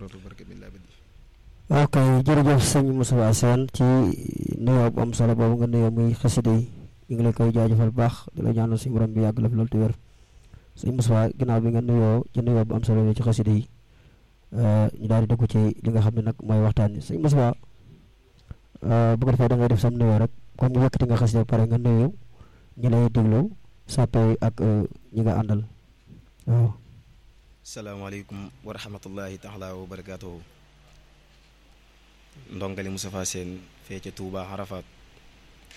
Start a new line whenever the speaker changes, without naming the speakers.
salaatu wa baraka min labadi
ok jërëjëf sëñ Moustapha Sène ci nuyoo bu am solo boobu nga nuyoo muy xasida yi ñu ngi lay koy jaajëfal baax di la ñaanal suñu borom bi yàgg la fi loolu te wér sëñ Moustapha ginnaaw bi nga nuyoo ci nuyoo bu am solo yi ci xasida yi ñu daal di dugg ci li nga xam ne nag mooy waxtaan yi sëñ Moustapha bu ko defee da ngay def sam nuyoo rek comme ñu yëkkati nga xasida pare nga nuyoo ñi lay déglu sàppe ak ñi nga àndal waaw
salaamaaleykum wa rahmatullahi taala wa barakaatuhu ndongali Moustapha Sène fee ca Touba Arafat